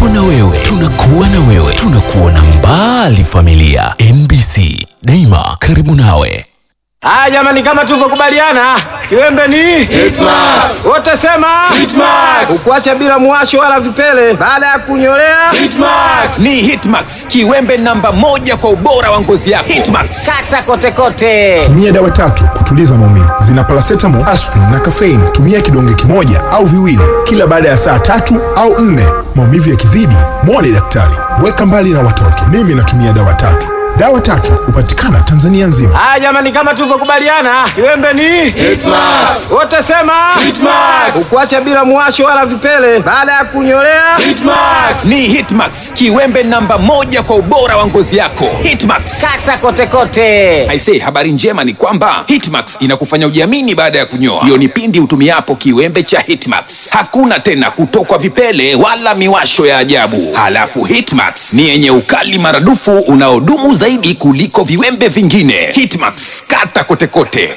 tupo na wewe, tunakuwa na wewe, tunakuona mbali. Familia NBC daima karibu nawe. Haya jamani, kama tulivyokubaliana, kiwembe ni Hitmax. wote sema Hitmax. ukuacha bila mwasho wala vipele baada ya kunyolea Hitmax. Ni Hitmax, kiwembe namba moja kwa ubora wa ngozi yako. Hitmax. kata kote kote. tumia dawa tatu kutuliza maumivu zina paracetamol, aspirin na caffeine. Tumia kidonge kimoja au viwili kila baada ya saa tatu au nne. Maumivu yakizidi, mwone daktari. Weka mbali na watoto. Mimi natumia dawa tatu. Dawa tatu hupatikana Tanzania nzima. Haya jamani, kama tulivyokubaliana, kiwembe ni Hitmax. wote sema Hitmax. ukuacha bila mwasho wala vipele baada ya kunyolea Hitmax. Ni Hitmax, kiwembe namba moja kwa ubora wa ngozi yako. Hitmax. kata kote kote. Aisee, habari njema ni kwamba Hitmax inakufanya ujiamini baada ya kunyoa. Hiyo ni pindi utumiapo kiwembe cha Hitmax. Hakuna tena kutokwa vipele wala miwasho ya ajabu. Halafu Hitmax ni yenye ukali maradufu unaodumu zaidi kuliko viwembe vingine. Hitmax, kata kote kote.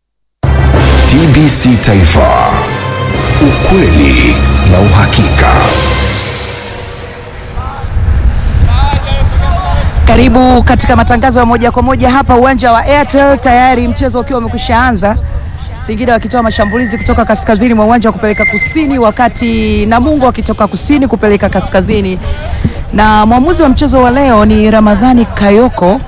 TBC Taifa, ukweli na uhakika. Karibu katika matangazo ya moja kwa moja hapa uwanja wa Airtel, tayari mchezo ukiwa umekwisha anza, Singida wakitoa mashambulizi kutoka kaskazini mwa uwanja wa kupeleka kusini, wakati Namungo wakitoka kusini kupeleka kaskazini. Na mwamuzi wa mchezo wa leo ni Ramadhani Kayoko,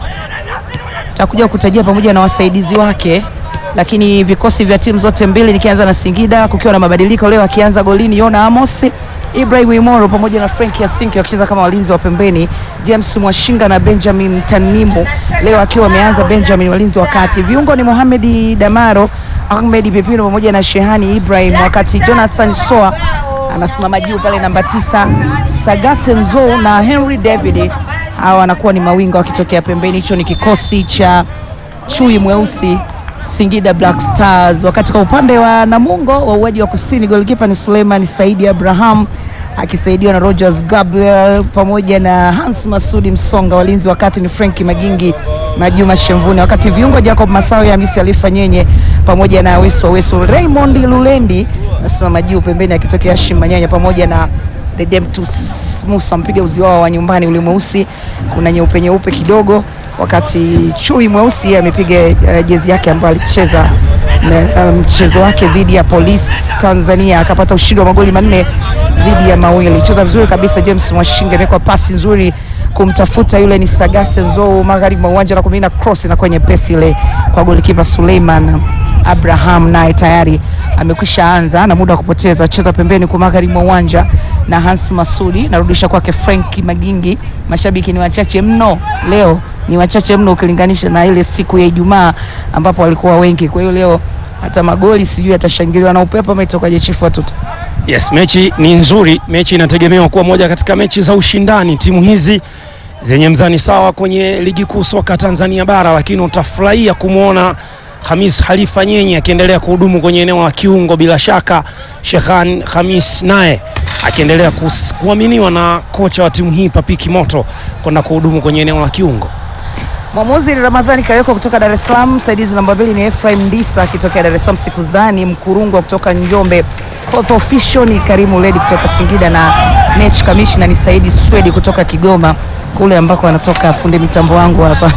takuja kutajia pamoja na wasaidizi wake, lakini vikosi vya timu zote mbili, nikianza na Singida kukiwa na mabadiliko leo, akianza golini Yona Amos, Ibrahim Imoro pamoja na Frank Yasinki wakicheza kama walinzi wa pembeni, James Mwashinga na Benjamin Tanimu leo akiwa ameanza Benjamin walinzi wa kati. Viungo ni Mohamed Damaro, Ahmed Pepino pamoja na Shehani Ibrahim, wakati Jonathan Soa anasimama juu pale namba tisa, Sagase Nzo na Henry David hawa wanakuwa ni mawinga wakitokea pembeni. Hicho ni kikosi cha chui mweusi Singida Black Stars. Wakati kwa upande wa Namungo wa uwaji wa kusini, golikipa ni Suleiman Saidi Abraham akisaidiwa na Rogers Gabriel pamoja na Hans Masudi Msonga. Walinzi wakati ni Frank Magingi na Juma Shemvuni, wakati viungo Jacob Masawe, Hamisi Alifa Nyenye pamoja na Wesu wa Wesu, Raymond Lulendi nasimama juu pembeni akitokea Hashim Manyanya pamoja na Redemptus Musa mpiga uzi wao wa nyumbani ule mweusi, kuna nyeupe nyeupe kidogo, wakati chui mweusi amepiga uh, jezi yake ambayo alicheza na, uh, mchezo wake dhidi ya Police Tanzania akapata ushindi wa magoli manne dhidi ya mawili. Cheza vizuri kabisa James Mwashinga, imekuwa pasi nzuri kumtafuta yule ni Sagase Nzou magharibi mwa uwanja na kumina cross na kwenye pesi ile kwa golikipa Suleiman Abraham naye tayari amekwisha anza na muda wa kupoteza, cheza pembeni kwa magharibi mwa uwanja na Hans Masudi, narudisha kwake Frank Magingi. Mashabiki ni wachache mno leo, ni wachache mno ukilinganisha na ile siku ya Ijumaa ambapo walikuwa wengi. Kwa hiyo leo hata magoli sijui atashangiliwa na upepo ama itokaje, chifu watoto Yes, mechi ni nzuri. Mechi inategemewa kuwa moja katika mechi za ushindani, timu hizi zenye mzani sawa kwenye ligi kuu soka Tanzania bara, lakini utafurahia kumwona Hamis Khalifa Nyenye akiendelea kuhudumu kwenye eneo la kiungo, bila shaka Shekhan Hamis naye akiendelea kus- kuaminiwa na kocha wa timu hii Papiki Moto kwenda kuhudumu kwenye eneo la kiungo. Mwamuzi ni Ramadhani Kayoko kutoka Dar es Salaam. Msaidizi namba mbili ni Ephraim Ndisa akitokea Dar es Salaam, Sikudhani Mkurungwa kutoka Njombe. Fourth official ni Karimu Ledi kutoka Singida na match commissioner ni Saidi Swedi kutoka Kigoma kule ambako anatoka fundi mitambo wangu hapa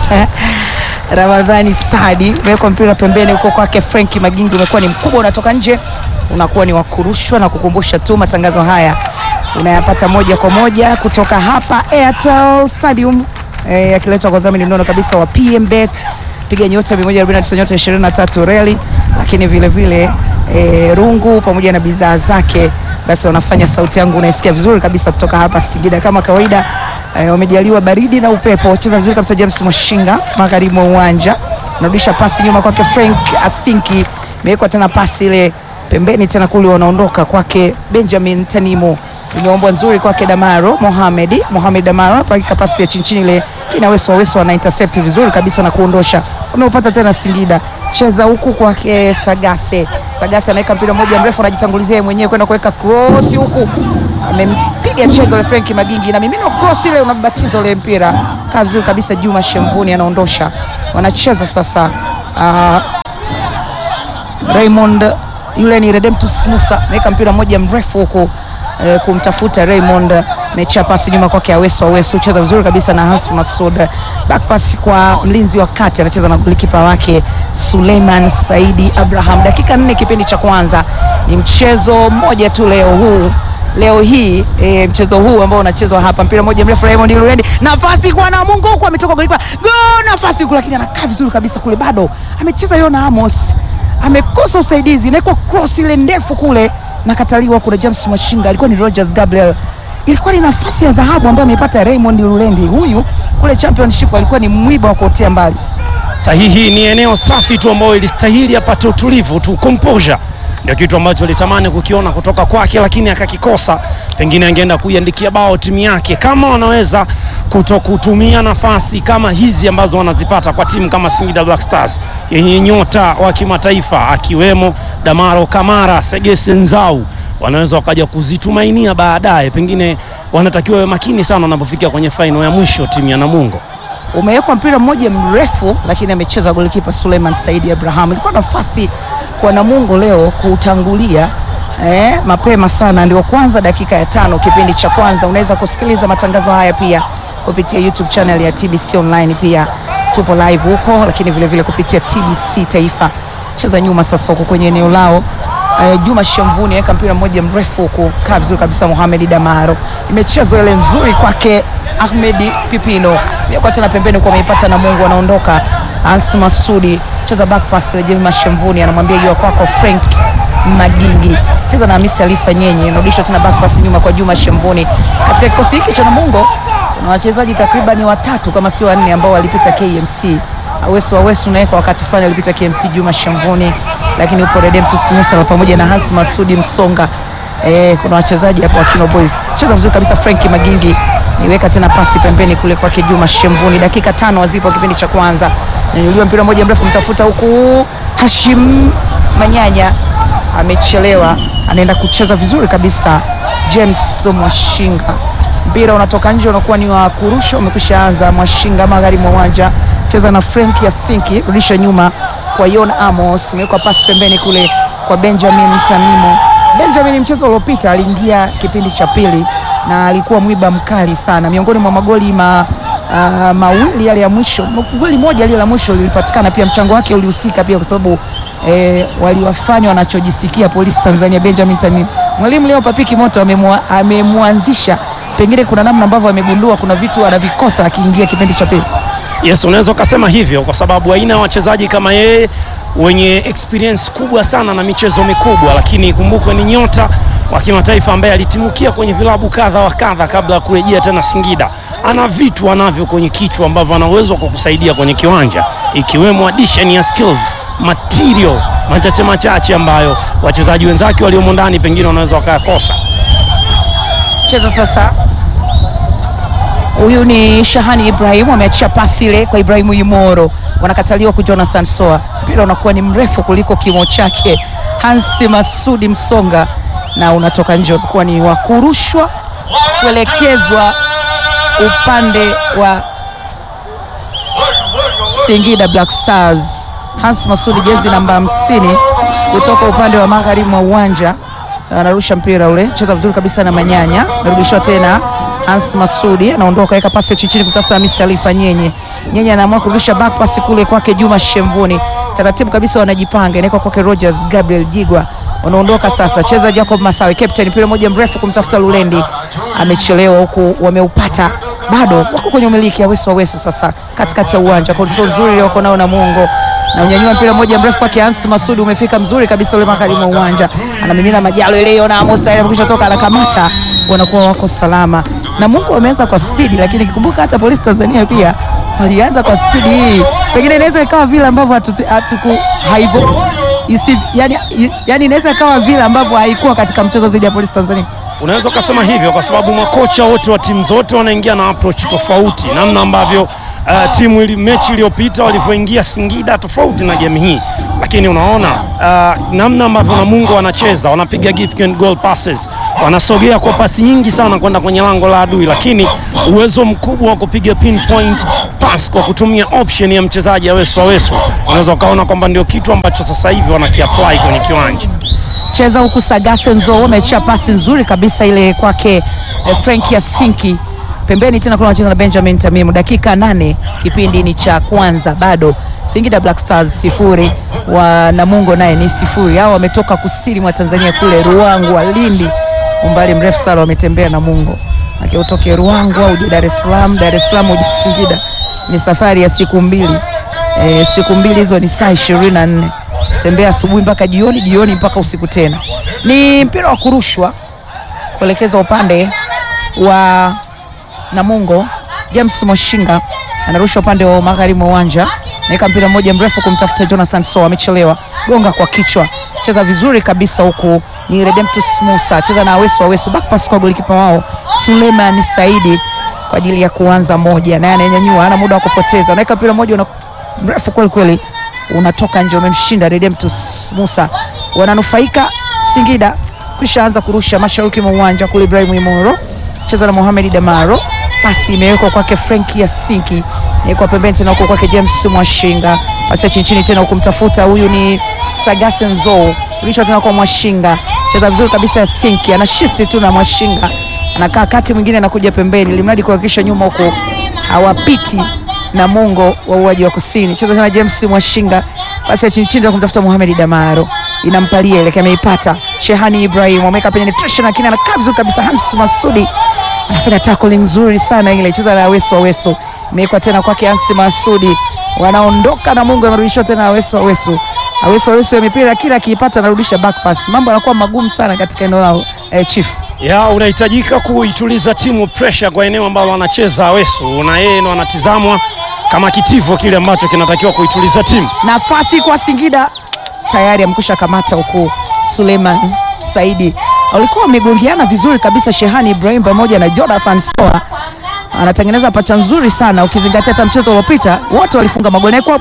Ramadhani Sadi. Umewekwa mpira pembeni huko kwake Frank Magingi, umekuwa ni mkubwa, unatoka nje, unakuwa ni wakurushwa na kukumbusha tu matangazo haya unayapata moja kwa moja kutoka hapa Airtel Stadium eh, yakiletwa kwa dhamini mnono kabisa wa PMBet piga nyota 149 nyota 23 reli, lakini vile vile eh, rungu pamoja na bidhaa zake, basi wanafanya sauti yangu unaisikia vizuri kabisa kutoka hapa Singida. Kama kawaida eh, wamejaliwa baridi na upepo. Cheza vizuri kabisa James Mwashinga magharibi mwa uwanja, narudisha pasi nyuma kwake Frank Asinki, imewekwa tena pasi ile pembeni tena kule, wanaondoka kwake Benjamin Tanimu imeombwa nzuri kwake Damaro Mohamed Mohamed Damaro pakika pasi ya chini chini ile kina Weso Weso ana intercept vizuri kabisa na kuondosha. Wameupata tena Singida, cheza huku kwake Sagase. Sagase anaweka mpira mmoja mrefu, anajitangulizia yeye mwenyewe kwenda kuweka cross huku, amempiga chengo ile Frank Magingi na mimino cross ile, unabatiza ule mpira kaa vizuri kabisa. Juma Shemvuni anaondosha, wanacheza sasa uh, Raymond yule ni Redemptus Musa ameweka mpira mmoja mrefu huku eh, kumtafuta Raymond Mecha pasi nyuma kwake Awesu. Awesu cheza vizuri kabisa na Hans Masud. Back pass kwa mlinzi wa kati anacheza na golikipa wake Suleiman Saidi Abraham. Dakika nne kipindi cha kwanza, ni mchezo mmoja tu leo huu leo hii e, mchezo huu ambao unachezwa hapa, mpira mmoja mrefu Raymond Lurendi, nafasi kwa Namungo huko, ametoka golikipa go, nafasi huko, lakini anakaa vizuri kabisa kule, bado amecheza Yona Amos, amekosa usaidizi, inaikuwa cross ile ndefu kule, nakataliwa. Kuna James Mashinga, alikuwa ni Rogers Gabriel, ilikuwa ni nafasi ya dhahabu ambayo ameipata Raymond Lurendi. Huyu kule championship alikuwa ni mwiba wa kuotea mbali. Sahihi, ni eneo safi tu ambayo ilistahili apate utulivu tu, composure ndio kitu ambacho alitamani kukiona kutoka kwake, lakini akakikosa. Pengine angeenda kuiandikia bao timu yake, kama wanaweza kuto kutumia nafasi kama hizi ambazo wanazipata kwa timu kama Singida Black Stars yenye nyota wa kimataifa akiwemo Damaro Kamara, Segese Nzau, wanaweza wakaja kuzitumainia baadaye. Pengine wanatakiwa wawe makini sana wanapofikia kwenye faino ya mwisho timu ya Namungo. umewekwa mpira mmoja mrefu, lakini amecheza golikipa Suleiman Saidi Abraham. Ilikuwa nafasi kwa Namungo leo kuutangulia eh, mapema sana, ndio kwanza dakika ya tano kipindi cha kwanza. Unaweza kusikiliza matangazo haya pia kupitia YouTube channel ya TBC Online, pia tupo live huko, lakini vile vile kupitia TBC Taifa. Cheza nyuma sasa huko kwenye eneo lao Eh, Juma Shamvuni aweka mpira mmoja mrefu kukaa vizuri kabisa. Mohamed Damaro imechezwa ile nzuri kwake Ahmed Pipino kwa tena pembeni kwa ameipata na Mungu anaondoka. Ansu Masudi cheza back pass ile Juma Shamvuni anamwambia jua kwako Frank Magingi cheza na Hamisi Alifa Nyenye inarudishwa tena back pass nyuma kwa Juma Shamvuni. Katika kikosi hiki cha Namungo kuna wachezaji takriban watatu kama sio wanne ambao walipita KMC. Awesu Awesu naye kwa wakati fulani alipita KMC, Juma Shamvuni, lakini upo Redemptus Musa pamoja na Hans Masudi Msonga. Eh, kuna wachezaji hapo wa Kino Boys. Cheza vizuri kabisa Frank Magingi. Niweka tena pasi pembeni kule kwake Juma Shamvuni. Dakika tano hazipo kipindi cha kwanza. Nyanyuliwa mpira mmoja mrefu mtafuta huku Hashim Manyanya amechelewa, anaenda kucheza vizuri kabisa James Mwashinga mpira unatoka nje, unakuwa ni wa kurusha, umekwisha anza. Mwashinga magharibi mwa uwanja, cheza na Frank Yasinki, rudisha nyuma kwa Yon Amos, umewekwa pasi pembeni kule kwa Benjamin Tanimo. Benjamin mchezo uliopita aliingia kipindi cha pili na alikuwa mwiba mkali sana, miongoni mwa magoli ma, uh, mawili yale ya mwisho, goli moja lile la mwisho lilipatikana pia, mchango wake ulihusika pia kwa sababu eh, waliwafanya wanachojisikia polisi Tanzania. Benjamin Tanimo, mwalimu leo Papiki Moto amemwa- amemwanzisha pengine kuna namna ambavyo amegundua kuna vitu anavikosa akiingia kipindi cha pili. Yes, unaweza ukasema hivyo kwa sababu aina ya wachezaji kama yeye wenye experience kubwa sana na michezo mikubwa, lakini ikumbukwe ni nyota wa kimataifa ambaye alitimukia kwenye vilabu kadha wa kadha kabla ya kurejea tena Singida. Ana vitu anavyo kwenye kichwa ambavyo ana uwezo wa kukusaidia kwenye kiwanja, ikiwemo addition ya skills material machache machache ambayo wachezaji wenzake waliomo ndani pengine wanaweza wakayakosa. Cheza sasa, huyu ni Shahani Ibrahim, ameachia pasi ile kwa Ibrahimu Yumoro, wanakataliwa kwa Jonathan Soa. Mpira unakuwa ni mrefu kuliko kimo chake Hansi Masudi Msonga, na unatoka nje, unakuwa ni wa kurushwa kuelekezwa upande wa Singida Black Stars. Hans Masudi jezi namba hamsini kutoka upande wa magharibi mwa uwanja anarusha mpira ule, cheza vizuri kabisa na Manyanya, narudishwa tena Hans Masudi anaondoka, weka pasi chini chini kutafuta Hamisi Alifa Nyenye. Nyenye anaamua kurudisha back pass kule kwake Juma Shemvuni, taratibu kabisa wanajipanga, inawekwa kwake Rogers Gabriel Jigwa, wanaondoka sasa, cheza Jacob Masawe captain, mpira mmoja mrefu kumtafuta Lulendi, amechelewa huku, wameupata bado wako kwenye umiliki Awesu Awesu sasa katikati ya uwanja, control nzuri wako nao na Mungo na unyanyua mpira mmoja mrefu kwake Hans Masudi, umefika mzuri kabisa ule magharibi mwa uwanja, anamimina majalo ile na Amos tayari amekwisha toka, anakamata, wanakuwa wako salama na Mungu ameanza kwa spidi, lakini kikumbuka hata polisi Tanzania pia walianza kwa spidi hii, pengine inaweza ikawa vile ambavyo hatutu- hatuku haivo isi, yani, yani inaweza ikawa vile ambavyo haikuwa katika mchezo dhidi ya polisi Tanzania. Unaweza ukasema hivyo kwa sababu makocha wote wa timu zote wanaingia na approach tofauti, namna ambavyo uh, timu ili mechi iliyopita walivyoingia Singida tofauti na game hii, lakini unaona uh, namna ambavyo Namungo wanacheza, wanapiga gift and goal passes, wanasogea kwa pasi nyingi sana kwenda kwenye lango la adui, lakini uwezo mkubwa wa kupiga pinpoint pass kwa kutumia option ya mchezaji Awesu Awesu, unaweza ukaona kwamba ndio kitu ambacho sasa hivi wanakiapply kwenye kiwanja. cheza huku Sagase Nzo amechia pasi nzuri kabisa ile kwake eh, Frank Yasinki pembeni tena kuna wanacheza na Benjamin Tamimu. Dakika nane kipindi ni cha kwanza, bado Singida Black Stars sifuri wa Namungo naye ni sifuri. Hao wametoka kusini mwa Tanzania kule Ruangwa, Lindi, umbali mrefu sana wametembea Namungo, aki utoke Ruangwa uje Dar es Salaam, Dar es Salaam uje Singida, ni safari ya siku mbili. E, siku mbili hizo ni saa ishirini na nne tembea asubuhi mpaka jioni, jioni mpaka usiku tena. Ni mpira wa kurushwa kuelekeza upande wa Namungo. James Moshinga anarusha upande wa magharibi mwa uwanja, naweka mpira mmoja mrefu kumtafuta Jonathan So, amechelewa, gonga kwa kichwa, cheza vizuri kabisa huku ni Redemptus Musa, cheza na Awesu Awesu, back pass kwa golikipa wao Suleiman Saidi kwa ajili ya kuanza moja, naye ananyanyua, ana muda wa kupoteza, naweka mpira mmoja una mrefu kweli kweli, unatoka nje, umemshinda Redemptus Musa, wananufaika Singida kisha anza kurusha mashariki mwa uwanja kule. Ibrahim Imoro cheza na Mohamed Damaro, pasi imewekwa kwake Frank Yasinki, imewekwa pembeni tena huko kwake James Mwashinga, pasi ya chini chini tena kumtafuta huyu ni Sagase Nzo, rudisha tena kwa Mwashinga, cheza vizuri kabisa Yasinki, ana shift tu na Mwashinga anakaa kati, mwingine anakuja pembeni, limradi kuhakikisha nyuma huko hawapiti na Mungo wa uwaji wa kusini. Cheza tena James Mwashinga, pasi ya chini chini kumtafuta Mohamed Damaro, inampalia ile ameipata. Shehani Ibrahim ameweka penetration, lakini anakaa vizuri kabisa. Hans Masudi anafanya tackling nzuri sana ile, cheza na Aweso Aweso, imewekwa tena kwake Hans Masudi, wanaondoka na Mungo, amerudishwa tena Aweso Aweso. Aweso Aweso ya mipira kila akiipata anarudisha back pass, mambo yanakuwa magumu sana katika eneo lao eh, chief ya unahitajika kuituliza timu pressure kwa eneo ambalo anacheza Awesu, na yeye ndo anatizamwa kama kitivo kile ambacho kinatakiwa kuituliza timu. nafasi kwa Singida tayari amkusha kamata huku Suleiman Saidi walikuwa wamegongeana vizuri kabisa. Shehani Ibrahim pamoja na Jonathan Soa anatengeneza pacha nzuri sana, ukizingatia hata mchezo uliopita wote walifunga magoli na kwa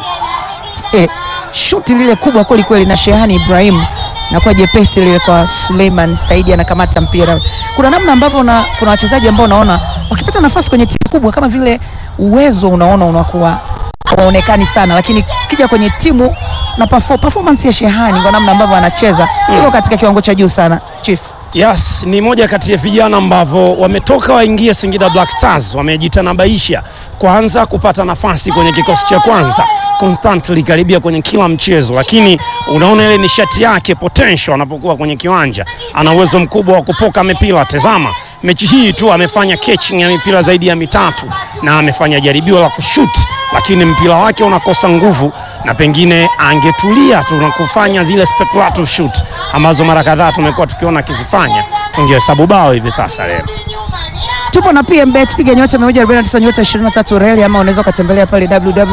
eh, shuti lile kubwa kweli kweli na Shehani Ibrahim na kwa jepesi lile kwa Suleiman Saidi anakamata mpira. Kuna namna ambavyo na, kuna wachezaji ambao unaona wakipata nafasi kwenye timu kubwa kama vile uwezo unaona unakuwa hawaonekani sana, lakini kija kwenye timu na perform, performance ya Shehani kwa namna ambavyo anacheza iko katika kiwango cha juu sana chief. Yes, ni moja kati ya vijana ambavyo wametoka waingie Singida Black Stars, wamejitanabaisha kwanza kupata nafasi kwenye kikosi cha kwanza constantly karibia kwenye kila mchezo, lakini unaona ile nishati yake potential anapokuwa kwenye kiwanja, ana uwezo mkubwa wa kupoka mipira. Tazama mechi hii tu amefanya catching ya mipira zaidi ya mitatu na amefanya jaribio la kushoot, lakini mpira wake unakosa nguvu, na pengine angetulia tu na kufanya zile speculative shoot ambazo mara kadhaa tumekuwa tukiona akizifanya, tungehesabu bao hivi sasa leo. Tupo na PMBet, piga nyota 149 nyota 23 reli, ama unaweza ukatembelea pale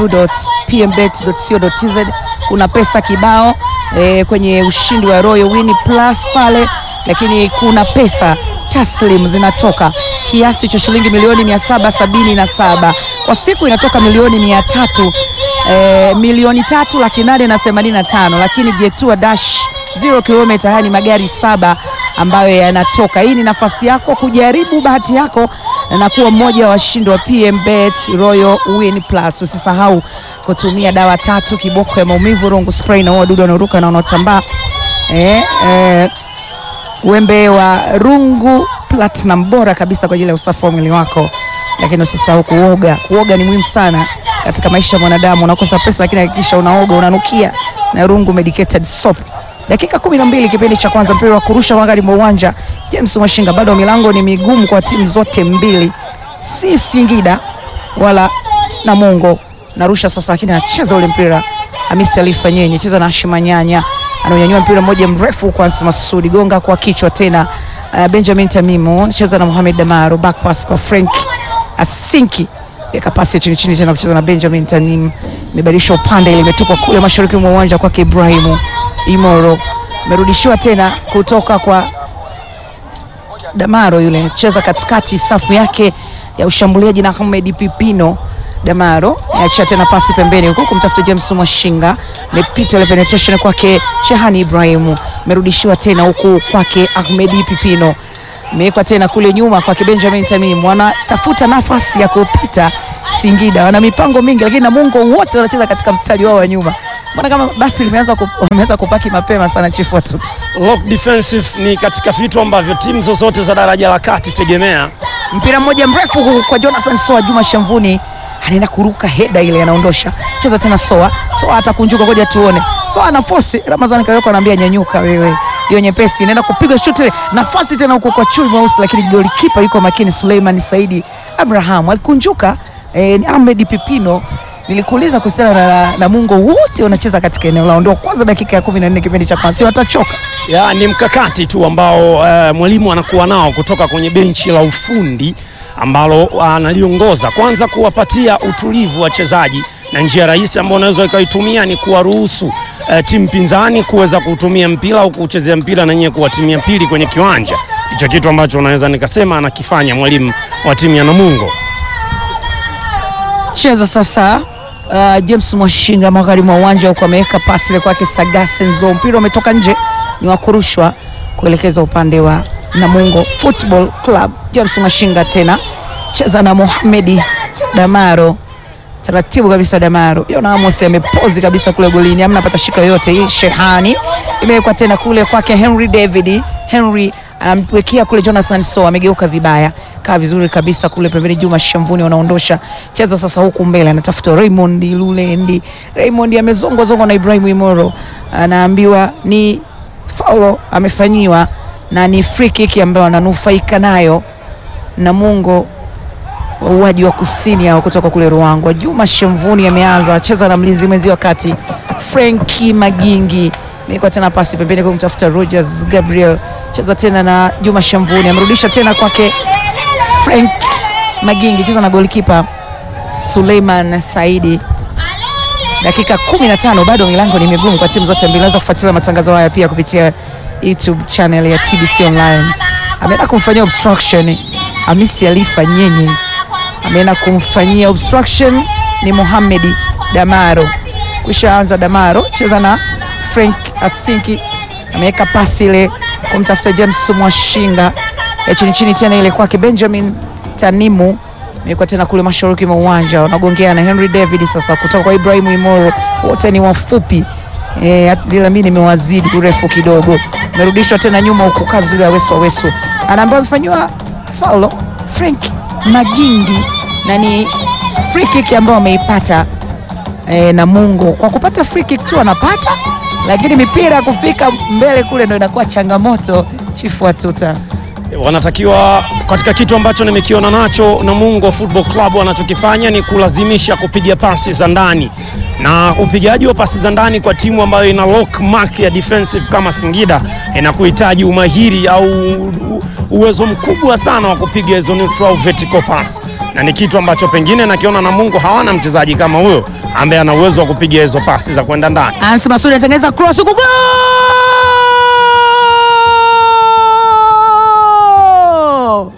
www.pmbet.co.tz. Kuna pesa kibao e, kwenye ushindi wa Royal Win Plus pale, lakini kuna pesa taslim zinatoka kiasi cha shilingi milioni 777 kwa siku, inatoka milioni mia tatu e, milioni tatu laki nane na themanini na tano, lakini Jetua Dash zero kilomita, haya ni magari saba ambayo yanatoka. Hii ni nafasi yako kujaribu bahati yako na kuwa mmoja wa washindi wa PMBet Royal Win Plus. Usisahau kutumia dawa tatu, kiboko ya maumivu, rungu spray na wadudu wanaoruka na wanaotambaa eh, eh, wembe wa rungu platinum bora kabisa kwa ajili ya usafi wa mwili wako, lakini usisahau kuoga. Kuoga ni muhimu sana katika maisha ya mwanadamu. Unakosa pesa, lakini hakikisha unaoga, unanukia na rungu medicated soap. Dakika kumi na mbili kipindi cha kwanza, mpira wa kurusha magharibi mwa uwanja. James Mwashinga, bado milango ni migumu kwa timu zote mbili, si Singida wala Namungo. Narusha sasa, lakini anacheza ule mpira Hamisi Alifa Nyenye, cheza na Hashima Nyanya, ananyanyua mpira mmoja mrefu kwa Ansi Masudi, gonga kwa kichwa tena. Uh, Benjamin Tamimu cheza na Mohamed Damaro, back pass kwa Frank Asinki weka pasi ya chini chini tena kucheza na Benjamin Tanim, imebadilisha upande, ile imetupwa kule mashariki mwa uwanja kwake Ibrahimu Imoro, imerudishiwa tena kutoka kwa Damaro, yule cheza katikati, safu yake ya ushambuliaji na Ahmed Pipino. Damaro aachia tena pasi pembeni huku kumtafuta James Mwashinga, imepita ile penetration kwake Shehani Ibrahimu, imerudishiwa tena huku kwake Ahmed Pipino imewekwa tena kule nyuma kwake Benjamin Tamim, wanatafuta nafasi ya kupita Singida, wana mipango mingi, lakini Namungo wote wanacheza katika mstari wao wa nyuma. Mbona kama basi limeanza ku, wameanza kupaki mapema sana chifu watoto. Lock defensive ni katika vitu ambavyo timu zozote za daraja la kati tegemea. Mpira mmoja mrefu kwa Jonathan Soa, Juma Shamvuni anaenda kuruka heda ile, anaondosha. Cheza tena Soa, Soa atakunjuka, ngoja tuone. Soa ana force, Ramadhani Kayoko anaambia nyanyuka wewe, hiyo nyepesi inaenda kupiga shuti ile, nafasi tena huko kwa chui mweusi, lakini golikipa yuko makini. Suleiman Saidi Abraham alikunjuka. Eh, Ahmed Pipino nilikuuliza kuhusiana na, na Mungo, wote wanacheza katika eneo lao, ndio kwanza dakika ya 14 kipindi cha kwanza, si watachoka Ya, ni mkakati tu ambao eh, mwalimu anakuwa nao kutoka kwenye benchi la ufundi ambalo analiongoza, kwanza kuwapatia utulivu wachezaji, na njia rahisi ambayo unaweza ikaitumia ni kuwaruhusu eh, timu pinzani kuweza kutumia mpira au kuchezea mpira na nyewe kuwatimia pili kwenye kiwanja. Hicho kitu ambacho unaweza nikasema anakifanya mwalimu wa timu ya Namungo. cheza sasa. Uh, James Mwashinga magharibi mwa uwanja huko ameweka pasi ile kwake Sagase Nzo, mpira umetoka nje, ni wa kurushwa kuelekeza upande wa Namungo Football Club. James Mwashinga tena cheza na Mohamedi Damaro, taratibu kabisa Damaro. Yona Amos amepozi kabisa kule golini, amna pata shika yoyote. Hii Shehani imewekwa tena kule kwake Henry David. Henry anamwekea kule Jonathan So, amegeuka vibaya, kaa vizuri kabisa kule pembeni. Juma Shamvuni wanaondosha cheza sasa, huku mbele anatafuta Raymond Lulendi. Raymond amezongwa zongwa na Ibrahim Imoro, anaambiwa ni faulo amefanyiwa na ni free kick ambayo ananufaika nayo Namungo wauaji wa kusini hao kutoka kule Ruangwa. Juma Shamvuni ameanza acheza na mlinzi mwenzi wakati Frenki Magingi imekuwa tena pasi pembeni kwa kumtafuta Rogers Gabriel, cheza tena na Juma Shamvuni, amerudisha tena kwake Frank Magingi, cheza na golikipa Suleiman Saidi. Dakika 15 bado milango ni migumu kwa timu zote mbili. Unaweza kufuatilia matangazo haya pia kupitia YouTube channel ya TBC Online. Ameenda kumfanyia obstruction Hamisi Alifa Nyenye ameenda kumfanyia obstruction ni Mohamed Damaro. Kushaanza Damaro cheza na Frank Asinki, ameweka pasi ile kumtafuta James Mwashinga ya chini chini, tena ile kwake Benjamin Tanimu imekuwa tena kule mashariki mwa uwanja, wanagongea na Henry David sasa kutoka kwa Ibrahimu Imoro, wote ni wafupi eh, bila mimi nimewazidi urefu kidogo. Merudishwa tena nyuma huku kazi ya Wesu Wesu anaambiwa amefanyiwa faulo Frank Magingi na ni free kick ambayo ameipata e, Namungo. Kwa kupata free kick tu anapata, lakini mipira ya kufika mbele kule ndo inakuwa changamoto. Chifu Watuta wanatakiwa katika kitu ambacho nimekiona nacho Namungo Football Club wanachokifanya ni kulazimisha kupiga pasi za ndani, na upigaji wa pasi za ndani kwa timu ambayo ina lock mark ya defensive kama Singida inakuhitaji umahiri au u- uwezo mkubwa sana wa kupiga hizo neutral vertical pass, na ni kitu ambacho pengine nakiona Namungo hawana mchezaji kama huyo ambaye ana uwezo wa kupiga hizo pasi za kwenda ndani. Ansi Masudi anatengeneza cross huku goal!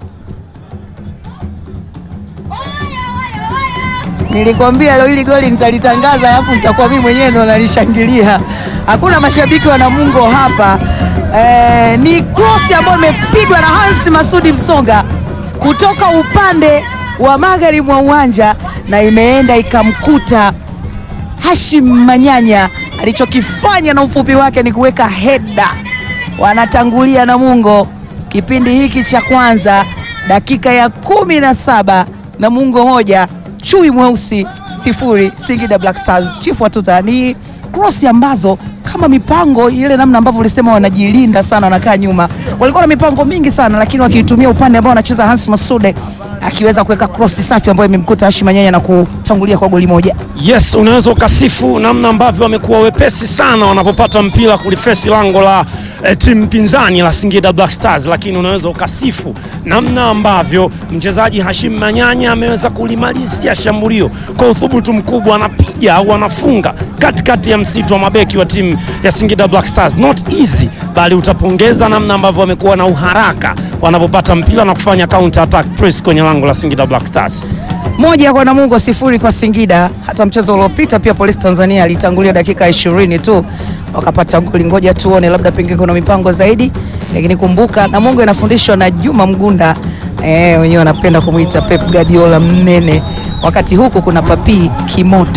Nilikwambia leo hili goli nitalitangaza, alafu nitakuwa mimi mwenyewe ndo nalishangilia. Hakuna mashabiki wa Namungo hapa. Eh, ni cross ambayo imepigwa na Hans Masudi Msonga kutoka upande wa magharibi mwa uwanja na imeenda ikamkuta Hashim Manyanya. Alichokifanya na ufupi wake ni kuweka heda. Wanatangulia Namungo kipindi hiki cha kwanza, dakika ya kumi na saba Namungo moja chui mweusi sifuri Singida Black Stars. Chifu Watuta, ni cross ambazo kama mipango ile, namna ambavyo ulisema wanajilinda sana, wanakaa nyuma, walikuwa na mipango mingi sana, lakini wakiitumia upande ambao wanacheza Hans Masude akiweza kuweka cross safi ambayo imemkuta Hashim Manyanya na kutangulia kwa goli moja. Yes, unaweza ukasifu namna ambavyo wamekuwa wepesi sana wanapopata mpira kulifesi lango la eh, timu pinzani la Singida Black Stars, lakini unaweza ukasifu namna ambavyo mchezaji Hashim Manyanya ameweza kulimalizia shambulio kwa uthubutu mkubwa, anapiga au anafunga katikati ya msitu wa mabeki wa timu ya Singida Black Stars. Not easy, bali utapongeza namna ambavyo wamekuwa na uharaka wanapopata mpira na kufanya counter attack press kwenye lango la Singida Black Stars. moja kwa Namungo sifuri kwa Singida. Hata mchezo uliopita pia Polisi Tanzania alitangulia dakika ishirini tu wakapata goli. Ngoja tuone, labda pengine kuna mipango zaidi, lakini kumbuka Namungo inafundishwa na Juma Mgunda eh, wenyewe wanapenda kumwita Pep Guardiola mnene, wakati huku kuna Papi Kimoto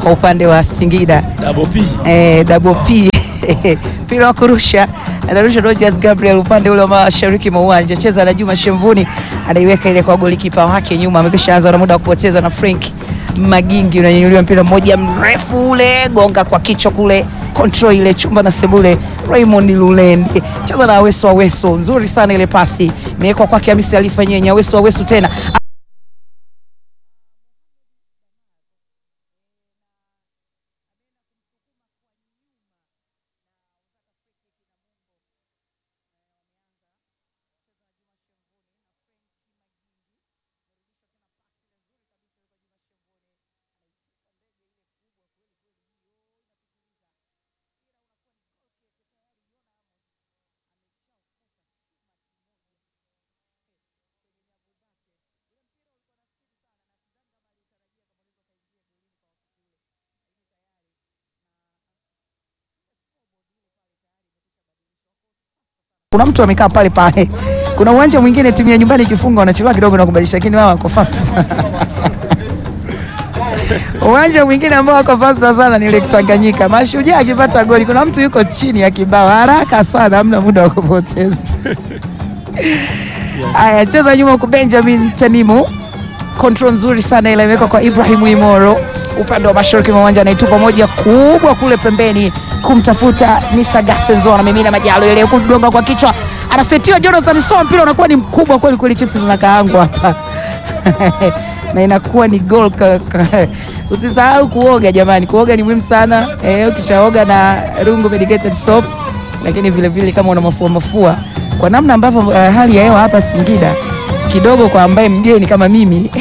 kwa upande wa Singida Double P. eh, double P mpira wa kurusha anarusha Rogers Gabriel upande ule wa mashariki mwa uwanja, cheza na Juma Shemvuni, anaiweka ile kwa golikipa wake nyuma, amekwisha anza na muda wa kupoteza na Frank Magingi, unanyanyuliwa mpira mmoja mrefu ule, gonga kwa kichwa kule, control ile chumba na sebule. Raymond Lulendi cheza na Aweso, Aweso nzuri sana ile pasi imewekwa kwake Hamisi alifanyia Aweso, Aweso tena kuna mtu amekaa pale pale. Kuna uwanja mwingine timu ya nyumbani ikifunga wanachelewa kidogo na kubadilisha, lakini wao wako fast sana. uwanja mwingine ambao wako fast sana ni Lake Tanganyika. Mashujaa akipata goli, kuna mtu yuko chini ya kibao haraka sana, hamna muda wa kupoteza. Aya, cheza nyuma huku Benjamin Tanimu, control nzuri sana ile imewekwa kwa Ibrahim Imoro upande wa mashariki mwa uwanja, anaitupa moja kubwa kule pembeni kumtafuta Nisa Gasenzo, anamimina majalo ile kugonga kwa kichwa, anasetiwa Jonathan Soa, mpira unakuwa ni mkubwa kweli kweli, chips zinakaangwa hapa na inakuwa ni goal. ka- ka- Usisahau kuoga jamani, kuoga ni muhimu sana eh, ukishaoga na rungu medicated soap, lakini vile vile kama una mafua mafua, kwa namna ambavyo uh, hali ya hewa hapa Singida kidogo, kwa ambaye mgeni kama mimi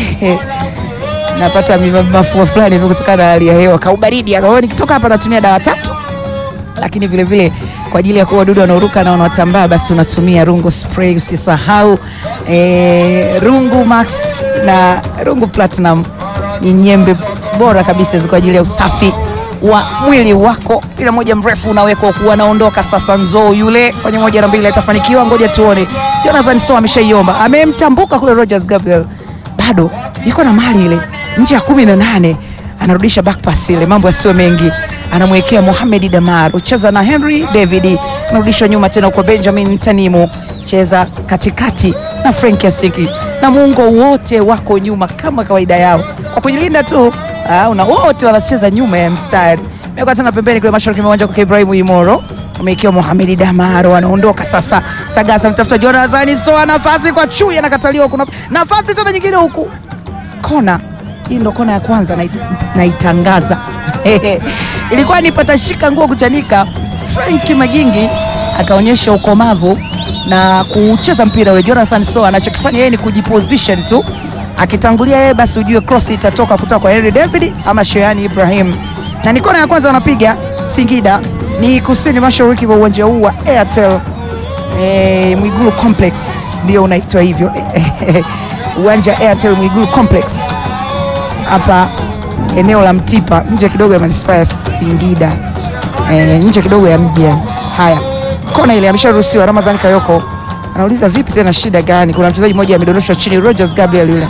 napata mi- mafua fulani hivi kutokana na hali ya hewa, kaubaridi. Kwa hiyo nikitoka hapa natumia dawa tatu lakini vile vile kwa ajili ya kuua wadudu wanaoruka na wanaotambaa, basi unatumia rungu spray. Usisahau eh, rungu max na rungu platinum ni nyembe bora kabisa kwa ajili ya usafi wa mwili wako. Mpira moja mrefu unawekwa kuwa anaondoka sasa. Nzoo yule kwenye moja na mbili atafanikiwa, ngoja tuone. Jonathan Soa ameshaiomba, amemtambuka kule Rogers Gabriel, bado yuko na mali ile nje ya kumi na nane anarudisha back pass ile, mambo yasiyo mengi, anamwekea Mohamed Damar, ucheza na Henry David, anarudisha nyuma tena kwa Benjamin Tanimu, cheza katikati na Frank Asiki na muungo wote wako nyuma kama kawaida yao kwa kujilinda tu. Ah, una wote wanacheza nyuma ya mstari, meweka tena pembeni kule mashariki mwa uwanja kwa Ibrahim Imoro ameikiwa Mohamed Damaro anaondoka sasa. Sagasa mtafuta Jonathan Soa, nafasi kwa chui, anakataliwa. Kuna nafasi tena nyingine huku kona hii ndo kona ya kwanza nai- naitangaza ilikuwa ni patashika nguo kuchanika. Frank Magingi akaonyesha ukomavu na kucheza mpira ule. Jonathan Soa anachokifanya yeye ni kujiposition tu, akitangulia yeye, basi ujue cross itatoka kutoka kwa Henry David ama Sheani Ibrahim, na ni kona ya kwanza wanapiga Singida, ni kusini mashariki wa uwanja huu wa Airtel eh, Mwigulu Complex ndio unaitwa hivyo uwanja Airtel Mwigulu Complex hapa eneo la Mtipa nje kidogo ya manispaa ya Singida e, nje kidogo ya mji. yani. Haya, kona ile amesharuhusiwa. Ramadhani Kayoko anauliza vipi tena, shida gani? Kuna mchezaji mmoja amedondoshwa chini, Rogers Gabriel yule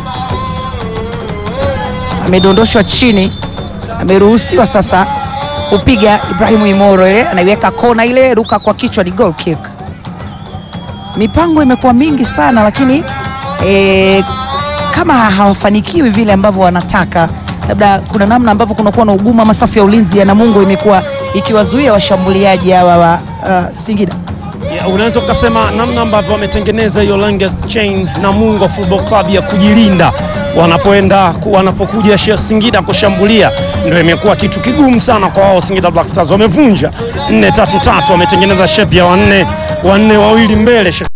amedondoshwa chini, ameruhusiwa sasa kupiga. Ibrahimu Imoro ile anaiweka kona ile, ruka kwa kichwa, ni goal kick. Mipango imekuwa mingi sana, lakini eh, kama hawafanikiwi vile ambavyo wanataka, labda kuna namna ambavyo kunakuwa na ugumu ama safu ya ulinzi ya Namungo imekuwa ikiwazuia washambuliaji hawa wa uh, Singida. Ya, unaweza ukasema namna ambavyo wametengeneza hiyo longest chain Namungo Football Club ya kujilinda wanapoenda ku- wanapokuja shi- Singida kushambulia, ndio imekuwa kitu kigumu sana kwa wao. Singida Black Stars wamevunja 4 3 3, wametengeneza shape ya wanne wanne wawili mbele Sheikh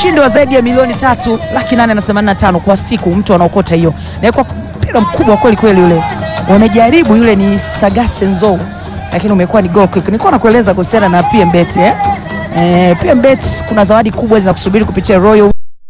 ushindi wa zaidi ya milioni tatu laki nane na themanini na tano kwa siku, mtu anaokota hiyo, na kwa mpira mkubwa kweli kweli ule. Wamejaribu yule ni Sagase Nzou, lakini umekuwa ni goal kick. Nilikuwa nakueleza kuhusiana na PMBet eh? Eh, PMBet kuna zawadi kubwa zinakusubiri kupitia Royal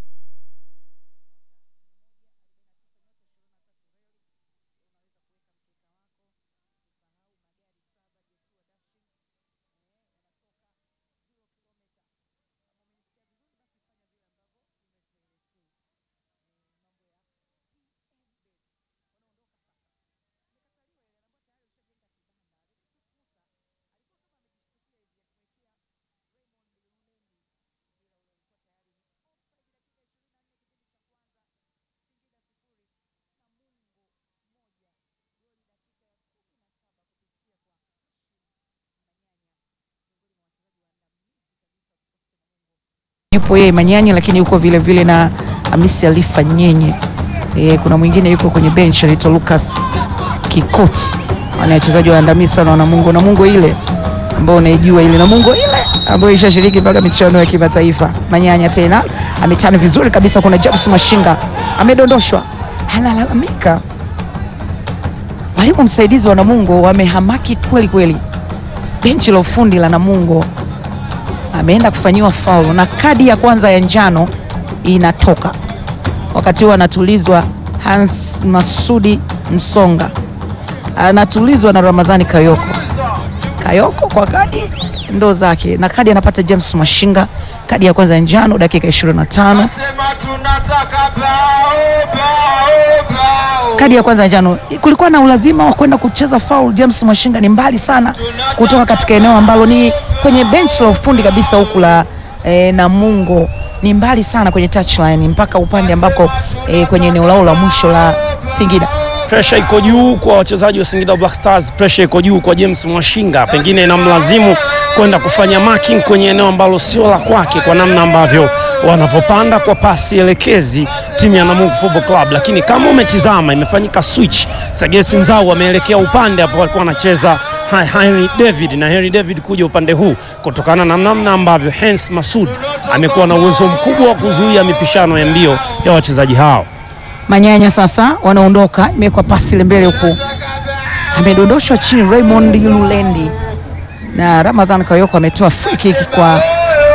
yupo yeye Manyanyi, lakini yuko vile vile na Hamisi Alifa Nyenye. E, kuna mwingine yuko kwenye bench anaitwa Lucas Kikoti, wana wachezaji waandamizi sana wana Mungu na Mungu ile ambao unaijua ile na Mungu ile ambayo ishashiriki mpaka michuano ya kimataifa. Manyanya tena ametana vizuri kabisa. Kuna James Mashinga amedondoshwa, analalamika. Mwalimu msaidizi wa Namungo wamehamaki kweli kweli. Benchi la ufundi la Namungo ameenda kufanyiwa faulu na kadi ya kwanza ya njano inatoka. Wakati huo anatulizwa Hans Masudi Msonga, anatulizwa na Ramadhani Kayoko. Kayoko kwa kadi ndo zake, na kadi anapata James Mashinga, kadi ya kwanza ya njano dakika 25. Kadi ya kwanza ya njano, kulikuwa na ulazima wa kwenda kucheza foul. James Mashinga ni mbali sana kutoka katika eneo ambalo ni kwenye bench la ufundi kabisa huku la e, Namungo ni mbali sana kwenye touchline mpaka upande ambako e, kwenye eneo lao la mwisho la Singida. Presha iko juu kwa wachezaji wa Singida Black Stars, presha iko juu kwa James Mwashinga, pengine inamlazimu kwenda kufanya marking kwenye eneo ambalo sio la kwake, kwa namna ambavyo wanavyopanda kwa pasi elekezi timu ya Namungo Football Club. Lakini kama umetizama, imefanyika switch, Sagesi Nzau ameelekea upande hapo alikuwa anacheza Henry David na Henry David kuja upande huu kutokana na namna ambavyo Hens Masud amekuwa na uwezo mkubwa wa kuzuia mipishano ya mbio ya wachezaji hao. Manyanya sasa wanaondoka, imewekwa pasi ile mbele huku, amedondoshwa chini Raymond Lulendi na Ramadhan Kayoko ametoa free kick kwa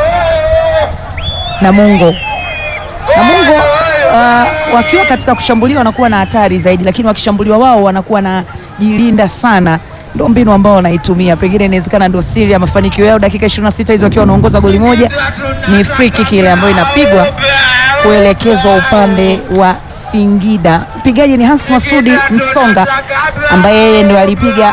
Namungo. Namungo uh, wakiwa katika kushambuliwa wanakuwa na hatari zaidi, lakini wakishambuliwa wao wanakuwa na jilinda sana. Ndio mbinu ambao wanaitumia, pengine inawezekana ndio siri ya mafanikio yao. Dakika 26 hizo wakiwa wanaongoza goli moja, ni free kick ile ambayo inapigwa kuelekezwa upande wa Singida. Mpigaji ni Hans Masudi Msonga ambaye yeye ndio alipiga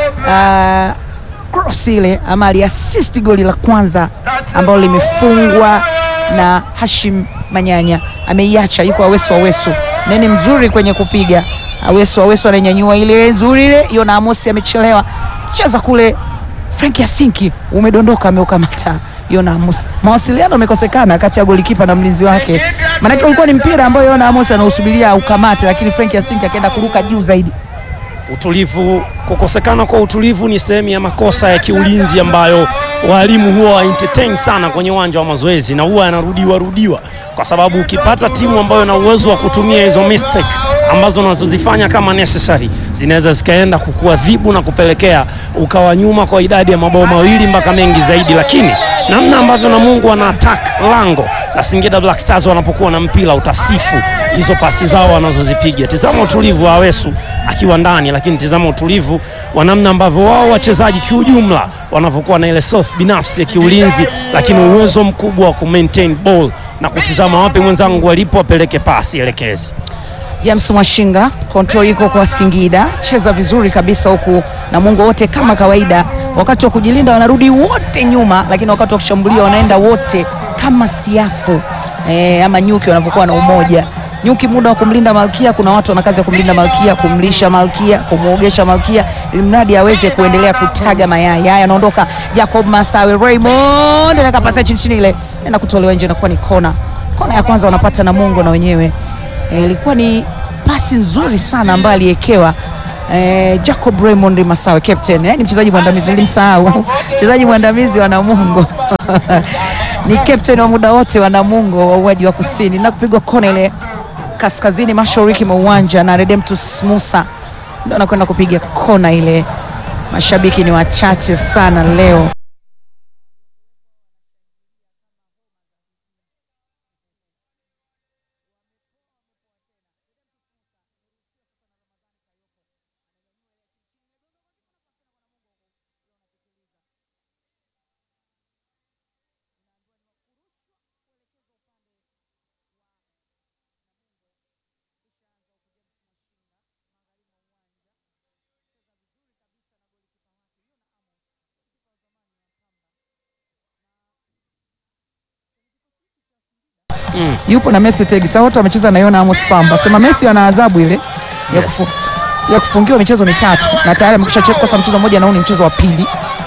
uh, cross ile ama aliasisti goli la kwanza ambalo limefungwa na Hashim Manyanya. Ameiacha, yuko Awesu Awesu, neni mzuri kwenye kupiga. Awesu Awesu ananyanyua ile nzuri ile, Yona Amosi amechelewa, cheza kule. Frank Yasinki umedondoka, ameukamata Yona Amos. Mawasiliano yamekosekana kati ya golikipa na mlinzi wake, maanake ulikuwa ni mpira ambao Yona Amos anausubiria ukamate, lakini Frank Yasinki akaenda kuruka juu zaidi. Utulivu, kukosekana kwa utulivu ni sehemu ya makosa ya kiulinzi ambayo walimu huwa wa entertain sana kwenye uwanja wa mazoezi na huwa yanarudiwa rudiwa, kwa sababu ukipata timu ambayo ina uwezo wa kutumia hizo mistake ambazo unazozifanya kama necessary zinaweza zikaenda kukuadhibu na kupelekea ukawa nyuma kwa idadi ya mabao mawili mpaka mengi zaidi, lakini namna ambavyo Namungo wana attack lango la Singida Black Stars wanapokuwa na mpira utasifu hizo pasi zao wanazozipiga. Tizama utulivu wa Awesu akiwa ndani, lakini tizama utulivu wa namna ambavyo wao wachezaji kiujumla wanavyokuwa na ile self binafsi ya kiulinzi, lakini uwezo mkubwa wa kumaintain ball na kutizama wapi mwenzangu walipo wapeleke pasi elekezi. James Mwashinga, control iko kwa Singida, cheza vizuri kabisa huku Namungo wote kama kawaida, wakati wa kujilinda wanarudi wote nyuma, lakini wakati wa kushambulia wanaenda wote kama siafu e, ama nyuki wanavyokuwa na umoja. Nyuki muda wa kumlinda malkia, kuna watu wana kazi ya kumlinda malkia, kumlisha malkia, kumwogesha malkia, ili mradi aweze kuendelea kutaga mayai. Haya, anaondoka Jacob Masawe, Raymond anaweka pasi chini chini, ile nenda kutolewa nje, inakuwa ni kona. Kona ya kwanza wanapata Namungo na wenyewe ilikuwa e, ni pasi nzuri sana ambayo aliekewa e, Jacob Raymond Masawe captain, yani mchezaji mwandamizi, nilimsahau mchezaji mwandamizi wa Namungo ni captain wa muda wote wa Namungo wa uwaji wa kusini na kupigwa kona ile kaskazini mashariki mwa uwanja na Redemptus Musa ndio anakwenda kupiga kona ile. Mashabiki ni wachache sana leo. yupo na Messi Utegi. Sasa wote wamecheza na Yona Amos Pamba. Sema Messi ana adhabu ile ya, kufu, ya kufungiwa michezo mitatu na tayari amekwisha kosa mchezo mmoja na huu ni mchezo wa pili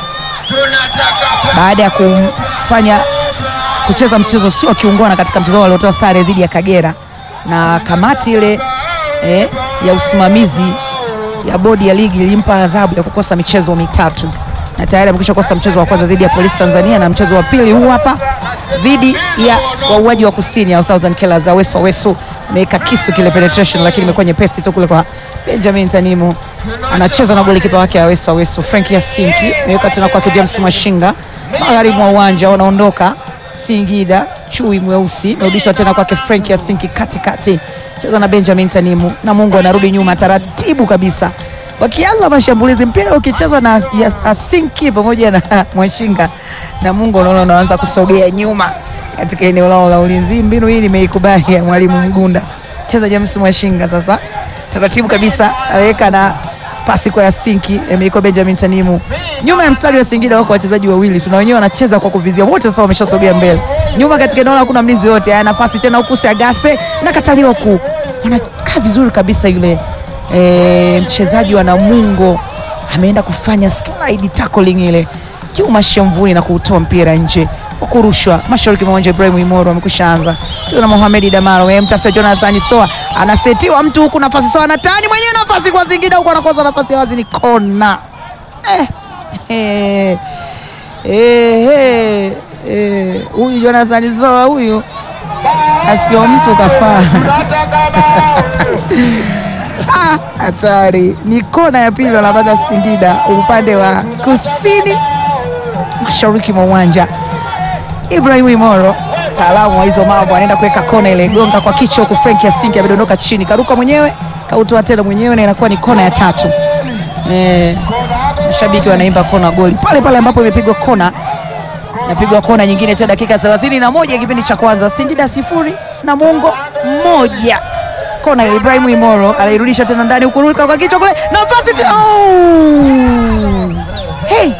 baada ya kumfanya kucheza mchezo sio akiungwana katika mchezo waliotoa sare dhidi ya Kagera na kamati ile eh, ya usimamizi ya bodi ya ligi ilimpa adhabu ya kukosa michezo mitatu na tayari amekwisha kosa mchezo wa kwanza dhidi ya Polisi Tanzania na mchezo wa pili huu hapa dhidi ya wauaji wa kusini ya Thousand Killers Aweso Aweso ameweka kisu kile penetration, lakini imekuwa nyepesi tu kule kwa Benjamin Tanimu, anacheza na golikipa wake Aweso Aweso. Frank Yasinki ameweka tena kwake James Mashinga, magharibi mwa uwanja wanaondoka Singida. Chui mweusi merudishwa tena kwake Frank Yasinki katikati, cheza na Benjamin Tanimu na Mungu anarudi nyuma taratibu kabisa wakianza mashambulizi, mpira ukichezwa na ya- Asinki pamoja na Mwashinga na Mungu, unaona unaanza kusogea nyuma katika eneo lao la ulinzi. Mbinu hii nimeikubali ya mwalimu Mgunda. Cheza James Mwashinga sasa taratibu kabisa, aweka na pasi kwa Yasinki, ameikwa Benjamin Tanimu nyuma ya mstari wa Singida. Wako wachezaji wawili, tuna wenyewe wanacheza kwa kuvizia, wote sasa wameshasogea mbele nyuma katika eneo lao, hakuna mlinzi yote. Haya, nafasi tena huku Sagase na kataliwa ku, wanakaa vizuri kabisa yule e, mchezaji wa Namungo ameenda kufanya slide tackling ile Juma Shemvuni na kuutoa mpira nje kwa kurushwa mashariki mwa uwanja. Ibrahim Imoro amekwisha anza cheza na Mohamed Damaro, yeye mtafuta Jonathan Soa, anasetiwa mtu huku, nafasi Soa na tani mwenyewe, nafasi kwa Singida huku, anakosa nafasi ya wazi, ni kona eh, eh, eh, eh, eh, huyu Jonathan Soa huyu asio mtu kafaa Ah, hatari ni kona ya pili wanapata Singida upande wa kusini mashariki mwa uwanja. Ibrahim Imoro mtaalamu wa hizo mambo anaenda kuweka kona ile, gonga kwa kichwa huku, Frank Yasinki amedondoka chini, karuka mwenyewe, kautoa tena mwenyewe, na inakuwa ni kona ya tatu. Eh, mashabiki wanaimba kona goli pale pale ambapo imepigwa kona napigwa kona nyingine tena dakika 31 ya kipindi cha kwanza, Singida sifuri Namungo moja. Kona ile Ibrahim Imoro anairudisha tena ndani huku, ruka kwa kichwa kule, nafasi oh! hey!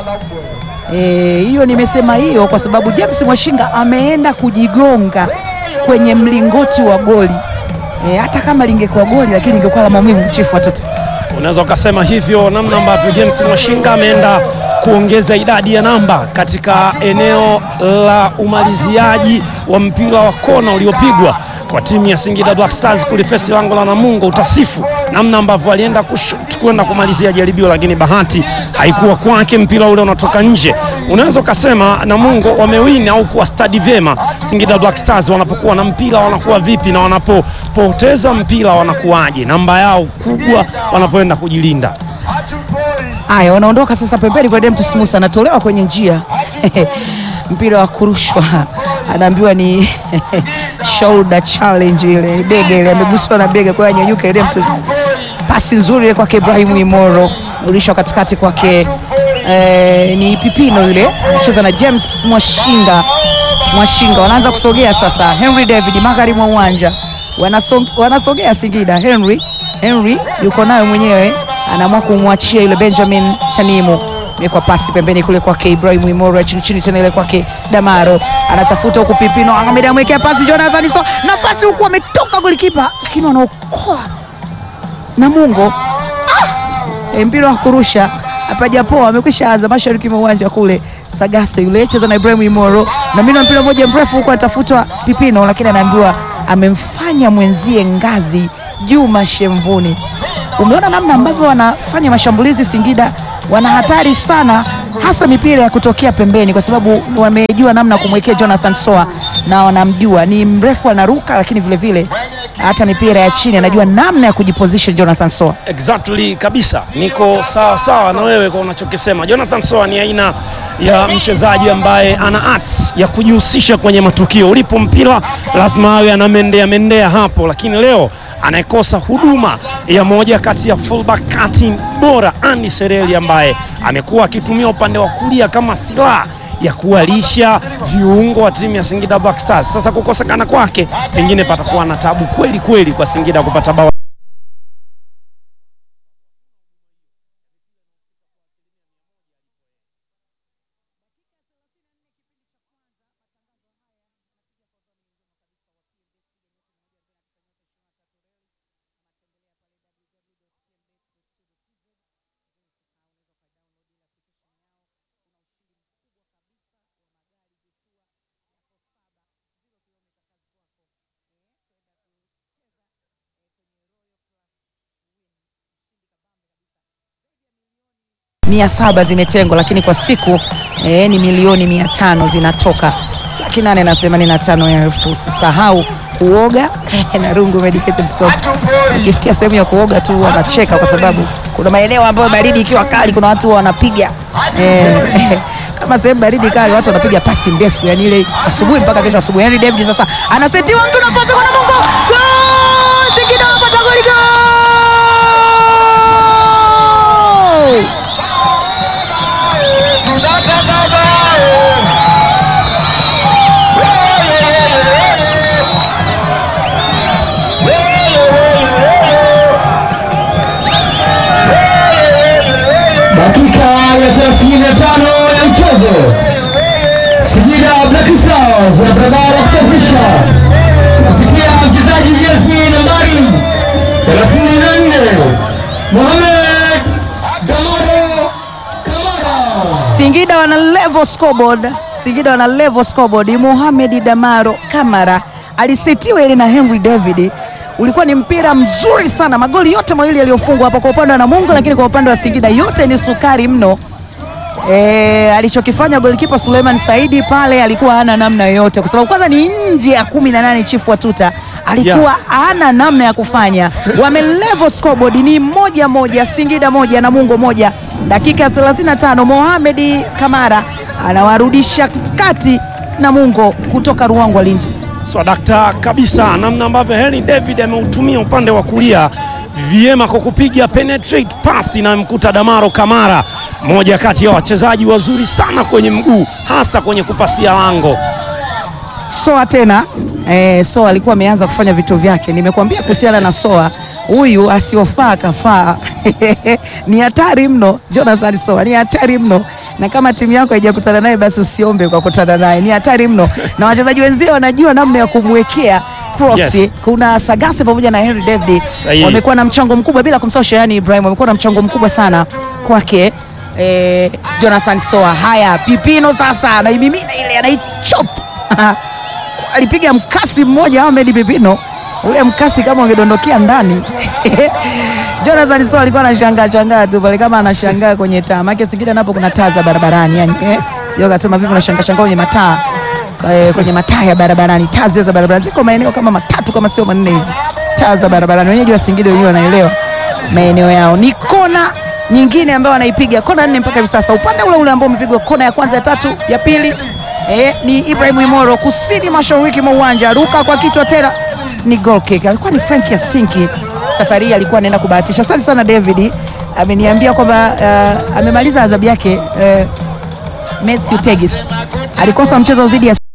Eh, hiyo nimesema hiyo kwa sababu James Mwashinga ameenda kujigonga kwenye mlingoti wa goli. Eh, hata kama lingekuwa goli lakini ingekuwa la maumivu chifu watoto. Unaweza ukasema hivyo, namna ambavyo James Mwashinga ameenda kuongeza idadi ya namba katika eneo la umaliziaji wa mpira wa kona uliopigwa kwa timu ya Singida Black Stars kulifesi lango la Namungo. Utasifu namna ambavyo alienda kushut kwenda kumalizia jaribio, lakini bahati haikuwa kwake, mpira ule unatoka nje. Unaweza ukasema Namungo wamewini au kuwa stadi vyema. Singida Black Stars wanapokuwa na mpira wanakuwa vipi, na wanapopoteza mpira wanakuwaje, namba yao kubwa wanapoenda kujilinda. Haya, wanaondoka sasa pembeni kwa Demtus Musa, anatolewa kwenye njia mpira wa kurushwa, anaambiwa ni shoulder challenge, ile bega ile, ameguswa na bega, kwa hiyo anyanyuke. Demtus, pasi nzuri ile kwake Ibrahim Imoro, urishwa katikati kwake eh, ni Pipino yule anacheza na James Mwashinga. Mwashinga wanaanza kusogea sasa, Henry David magharibi mwa uwanja Wanaso- wanasogea Singida. Henry Henry yuko nayo mwenyewe, anaamua kumwachia yule Benjamin Tanimu kwa pasi pembeni kule kwake Ibrahim Imoro, chini chini tena ile kwake Damaro, anatafuta huku Pipino Ahmed amwekea pasi Jonathan so nafasi huku ametoka golikipa, lakini wanaokoa Namungo E, mpira wa kurusha hapajapoa, amekwisha anza mashariki mwa uwanja kule. Sagase yule cheza na Ibrahim Imoro na mimi mpira mmoja mrefu huko anatafutwa Pipino, lakini anaambiwa amemfanya mwenzie ngazi Juma Shemvuni. Umeona namna ambavyo wanafanya mashambulizi Singida, wana hatari sana hasa mipira ya kutokea pembeni, kwa sababu wamejua namna ya kumwekea Jonathan Soa na wanamjua ni mrefu, anaruka, lakini vile vile hata mipira ya chini anajua namna ya kujiposition Jonathan Soa. Exactly kabisa, niko sawa sawa na wewe kwa unachokisema. Jonathan Soa ni aina ya mchezaji ambaye ana arts ya kujihusisha kwenye matukio. Ulipo mpira lazima awe anamendea mendea hapo, lakini leo anayekosa huduma ya moja kati ya fullback cutting bora Andy Sereli ambaye amekuwa akitumia upande wa kulia kama silaha ya kuwalisha viungo wa timu ya Singida Black Stars. Sasa kukosekana kwake, pengine patakuwa na tabu kweli kweli kwa Singida kupata bao. mia saba zimetengwa, lakini kwa siku eh, ni milioni mia tano zinatoka laki nane na themanini na tano elfu. Usisahau kuoga na Rungu Medicated Soap. Ikifikia sehemu ya kuoga tu wanacheka, kwa sababu kuna maeneo ambayo baridi ikiwa kali, kuna watu wanapiga eh, kama sehemu baridi kali, watu wanapiga pasi ndefu, yani ile asubuhi mpaka kesho asubuhi. Henry David sasa anasetiwa mtu nafasi kwa Namungo, Gol! Singida wanapata goli, gol! Dakika ya 35 ya mchezo, Singida Black Stars na barabara kusafisha kupitia mchezaji jezi nambari 34 Mohamed Damaro Kamara. Singida wana level scoreboard. Singida wana level scoreboard. Mohamed Damaro Kamara alisetiwa ile na Henry David. Ulikuwa ni mpira mzuri sana, magoli yote mawili yaliyofungwa hapo kwa upande wa Namungo, lakini kwa upande wa Singida yote ni sukari mno. E, alichokifanya golikipa Suleiman Saidi pale alikuwa hana namna yoyote, kwa sababu kwanza ni nje ya kumi na nane chifu Watuta alikuwa Yes. hana namna ya kufanya. Wame level scoreboard ni moja moja, Singida moja Namungo moja. Dakika ya 35 Mohamed Kamara anawarudisha kati Namungo kutoka Ruangwa Lindi. Swadakta kabisa namna ambavyo Henry David ameutumia upande wa kulia vyema kwa kupiga penetrate pass inayomkuta Damaro Kamara, moja kati ya wachezaji wazuri sana kwenye mguu, hasa kwenye kupasia lango. Soa tena eh, Soa alikuwa ameanza kufanya vitu vyake. Nimekuambia kuhusiana na Soa, huyu asiofaa kafaa. ni hatari mno, Jonathan Soa ni hatari mno, na kama timu yako haijakutana naye basi usiombe kwa kutana naye, ni hatari mno, na wachezaji wenzio wanajua namna ya kumwekea cross. Yes. Kuna Sagase pamoja na Henry David Sahihi. wamekuwa na mchango mkubwa, bila kumsahau Shehani Ibrahim, wamekuwa na mchango mkubwa sana kwake eh, Jonathan Soa. Haya, Pipino sasa anaimimina ile, anaichop alipiga mkasi mmoja Ahmed Pipino, ule mkasi kama ungedondokea ndani Jonathan Soa alikuwa anashangaa shangaa tu pale kama anashangaa kwenye taa, maana Singida napo kuna taa za barabarani yani, eh, sio kasema vipi unashangaa shangaa kwenye mataa eh, kwenye mataa ya barabarani, taa zile za barabarani ziko maeneo kama matatu kama sio manne hivi, taa za barabarani. Wenyeji wa Singida wenyewe wanaelewa maeneo yao. Ni kona nyingine ambayo wanaipiga kona nne mpaka hivi sasa, upande ule ule ambao umepigwa kona ya kwanza, ya tatu, ya pili eh, ni Ibrahim Imoro kusini mashariki mwa uwanja, ruka kwa kichwa tena ni goal kick. Alikuwa ni Frank Yasinki, safari hii alikuwa anaenda kubahatisha. Asante sana David, ameniambia kwamba uh, amemaliza adhabu yake uh, Matthew Tegis alikosa mchezo dhidi ya